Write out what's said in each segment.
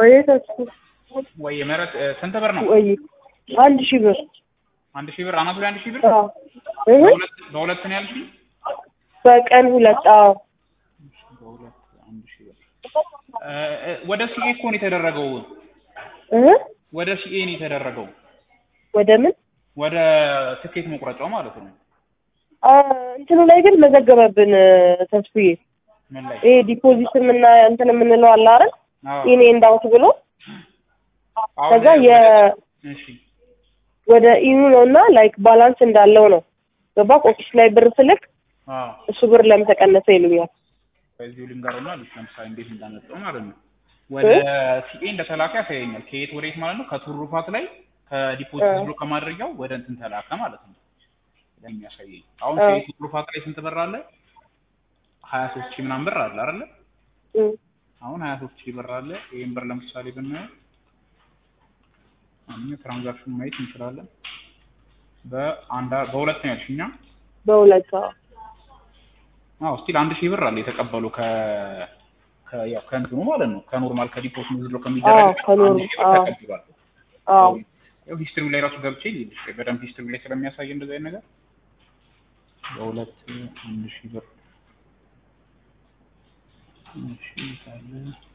ወይ ተስፋ ወይ ምህረት እ፣ ስንት ብር ነው? ወይ አንድ ሺህ ብር አንድ ሺህ ብር አናቱ ላይ አንድ ሺህ ብር አዎ እህ በሁለት በሁለት ነው ያልሽኝ? በቀን ሁለት አዎ በሁለት አንድ ሺህ ብር እ፣ እ፣ ወደ ሲኤ እኮ ነው የተደረገው። እህ ወደ ሲኤ ነው የተደረገው። ወደ ምን ወደ ትኬት መቁረጫው ማለት ነው። አ እንትኑ ላይ ግን መዘገበብን ተስፍዬ ምን ላይ? ይሄ ዲፖዚትም እና እንትን የምንለው አለ አይደል አዎ ኢኔ እንዳውት ብሎ አሁን ከዛ የ እሺ ወደ ኢኑ ነው እና ላይክ ባላንስ እንዳለው ነው ገባ ኦፊስ ላይ ብር ስልክ አዎ እሱ ብር ለምን ተቀነሰ ይሉኛል በዚሁ ልንገርና ልጅ ለምሳሌ እንዴት እንዳመጣው ማለት ነው። ወደ ሲኤ እንደተላከ ያሳየኛል። ከየት ወዴት ማለት ነው? ከቱሩፋት ላይ ከዲፖዚት እ። ብሎ ከማድረጊያው ወደ እንትን ተላከ ማለት ነው። የሚያሳየኝ አሁን እ። ሲኤ ቱሩፋት ላይ ስንት ብር አለ? ሀያ ሶስት ሺህ ምናምን ብር አለ አይደለ? እም። አሁን ሀያ ሶስት ሺህ ብር አለ። ይህን ብር ለምሳሌ ብናየው አሁን ትራንዛክሽን ማየት እንችላለን። በአንድ በሁለት ነው ያልሽኛ? በሁለት አዎ አዎ ስቲል አንድ ሺህ ብር አለ የተቀበሉ ከ ከ- ያው ከእንትኑ ማለት ነው ከኖርማል ከዲፖዚት ዝሎ ከሚደረግ አዎ፣ ከኖር- አንድ ሺህ ብር አዎ። ተቀብሏል። አዎ ያው ሂስትሪው ላይ ራሱ ገብቼ ይልሽ በደንብ ሂስትሪው ላይ ስለሚያሳይ እንደዚህ አይነት ነገር በሁለት አንድ ሺህ ብር እሺ ካለ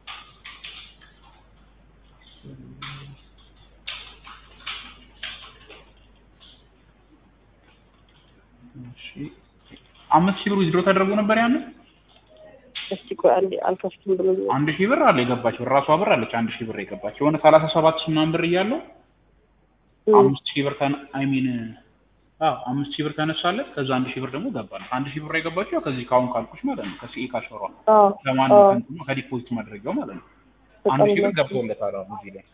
እሺ አምስት ሺህ ብር ዊዝድሮ ተደርጎ ነበር ያንን እስቲ ቆይ አንዴ አልከፍትም ብሎ አንድ ሺህ ብር አለ የገባችው ራሷ ብር አለች አንድ ሺህ ብር የገባችው የሆነ ሰላሳ ሰባት ሺህ ምናምን ብር እያለው አምስት ሺህ ብር ተነ አይ ሚን አዎ አምስት ሺህ ብር ተነሳለት ከዛ አንድ ሺህ ብር ደግሞ ገባል አንድ ሺህ ብር የገባችው ያው ከዚህ ከአሁን ካልኩሽ ማለት ነው ከሲኤ ካሸሯ አዎ ለማን አዎ ነው ከዲፖዚት ማድረጊያው ማለት ነው አንድ ሺህ ብር ገብቶለታል አሁን እዚህ ላይ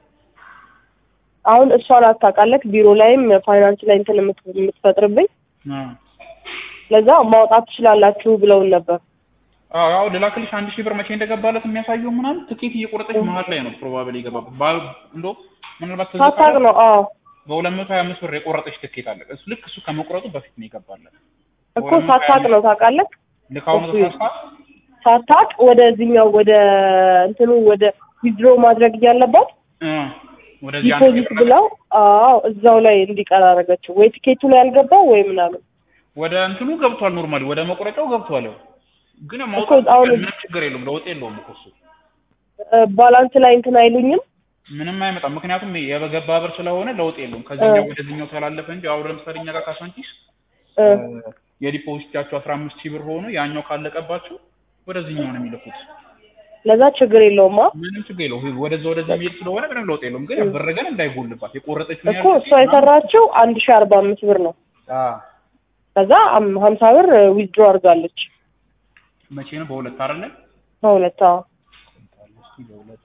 አሁን እሷን አታውቃለህ ቢሮ ላይም ፋይናንስ ላይ እንትን የምት- የምትፈጥርብኝ አዎ ለዛ ማውጣት ትችላላችሁ ብለውን ነበር አዎ አዎ ልላክልሽ አንድ ሺህ ብር መቼ እንደገባለት የሚያሳየው ምናምን ትኬት እየቆረጠች መሀል ላይ ነው ፕሮባብሊ የገባበት ባ- እንደው ምናልባት ትዝ ሳታውቅ ካለ ነው አዎ በሁለት መቶ ሀያ አምስት ብር የቆረጠች ትኬት አለ እሱ ልክ እሱ ከመቁረጡ በፊት ነው የገባለት እኮ ሳታውቅ ነው ታውቃለህ ልካሁኑ እሱ- ተሳስታ ሳታውቅ ወደዚህኛው ወደ እንትኑ ወደ ዊዝድሮ ማድረግ እያለባት እ ወደዚህ አንድ ሺህ ዲፖዚት ብር ብለው አዎ እዛው ላይ እንዲቀር አደረገችው ወይ ቲኬቱ ላይ ያልገባው ወይ ምናምን ወደ እንትኑ ገብቷል ኖርማሊ ወደ መቁረጫው ገብቷል ያው ግን እኮ ማውጣት አሁን- ምንም ችግር የለውም ለውጥ የለውም እኮ እሱ እ፣ ባላንስ ላይ እንትን አይሉኝም ምንም አይመጣም ምክንያቱም የበገባ ብር ስለሆነ ለውጥ የለውም ከዚህኛው ወደዚህኛው ተላለፈ እንጂ አሁን ለምሳሌ እኛ ጋር ካሳንቺስ እ፣ የዲፖዚታቸው አስራ አምስት ሺህ ብር ሆኖ ያኛው ካለቀባቸው ወደዚህኛው ነው የሚልኩት ለዛ ችግር የለውማ ምንም ችግር የለውም ወደዛ ወደዚህ የሚሄድ ስለሆነ ምንም ለውጥ የለውም ግን ብር ግን እንዳይጎልባት የቆረጠችው እኮ እሷ የሰራችው አንድ ሺህ አርባ አምስት ብር ነው ከዛ አም- ሀምሳ ብር ዊዝድሮ አድርጋለች መቼ ነው በሁለት አይደለ በሁለት አዎ እስኪ በሁለት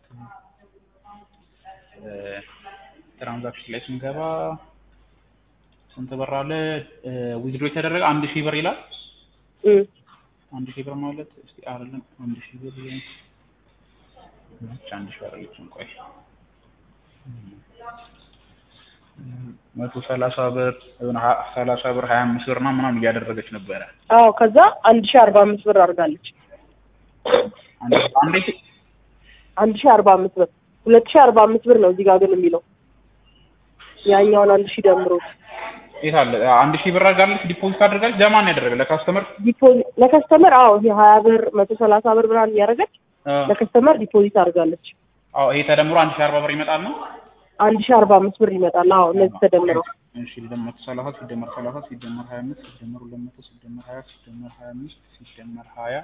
ትራንዛክሽን ላይ ስንገባ ስንት ብር አለ ዊዝድሮ የተደረገ አንድ ሺህ ብር ይላል እም፣ አንድ ሺህ ብር ማለት እስቲ አይደለም አንድ ሺህ ብር ብቻ አንድ ሺህ ብር አለችም ቆይ መቶ ሰላሳ ብር የሆነ ሀ- ሰላሳ ብር ሀያ አምስት ብር እና ምናምን እያደረገች ነበረ አዎ ከዛ አንድ ሺህ አርባ አምስት ብር አድርጋለች አንድ አንዴ አንድ ሺህ አርባ አምስት ብር ሁለት ሺህ አርባ አምስት ብር ነው እዚህ ጋር ግን የሚለው ያኛውን አንድ ሺህ ደምሮት የት አለ አንድ ሺህ ብር አድርጋለች ዲፖዚት አድርጋለች ለማን ያደረገ ለካስተመር ዲፖዚት ለከስተመር አዎ ይሄ ሀያ ብር መቶ ሰላሳ ብር ምናምን እያደረገች ለከስተመር ዲፖዚት አድርጋለች አዎ ይሄ ተደምሮ አንድ ሺህ አርባ ብር ይመጣል ነው አንድ ሺህ አርባ አምስት ብር ይመጣል አዎ እነዚህ ተደምረው እሺ ሲደመር ሰላሳ ሲደመር ሰላሳ ሲደመር ሀያ አምስት ሲደመር ሁለት መቶ ሲደመር ሀያ ሲደመር ሀያ አምስት ሲደመር ሀያ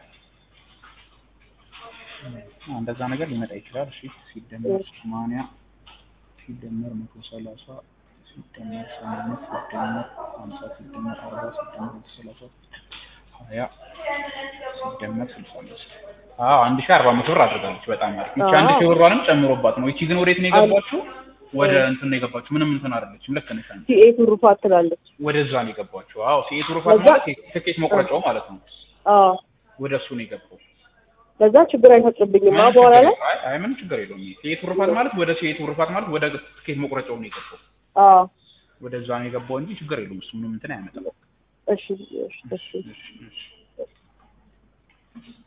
አዎ፣ እንደዛ ነገር ሊመጣ ይችላል። እሺ ሲደመር ሰማንያ ሲደመር መቶ ሰላሳ ሲደመር ሰማንያ ሲደመር ሀምሳ ሲደመር አርባ ሲደመር መቶ ሰላሳ ሀያ ሲደመር ስልሳ አምስት አዎ አንድ ሺህ አርባ አምስት ብር አድርጋለች። በጣም አሪፍ። ይቺ አንድ ሺህ ብሯንም ጨምሮባት ነው። ይቺ ግን ወዴት ነው የገባችው? ወደ እንትን ነው የገባችው። ምንም እንትን አይደለችም። ልክ ነሽ አንቺ። ሲኤ ትሩፋት ትላለች ወደዛ ነው የገባችው። አዎ ሲኤ ትሩፋት ከዛ- ማለት ትኬት መቁረጫው ማለት ነው። አዎ ወደ እሱ ነው የገባው። ለዛ ችግር አይፈጥርብኝም አ ምንም በኋላ ችግር ላይ የለውም። አይ አይ ምንም ችግር የለውም። ሲኤ ትሩፋት ማለት ወደ ሲኤ ትሩፋት ማለት ወደ ትኬት መቁረጫው ነው የገባው። አዎ ወደዛ ነው የገባው እንጂ ችግር የለውም። እሱ ምንም እንትን አያመጣም። እሺ እሺ እሺ እሺ እሺ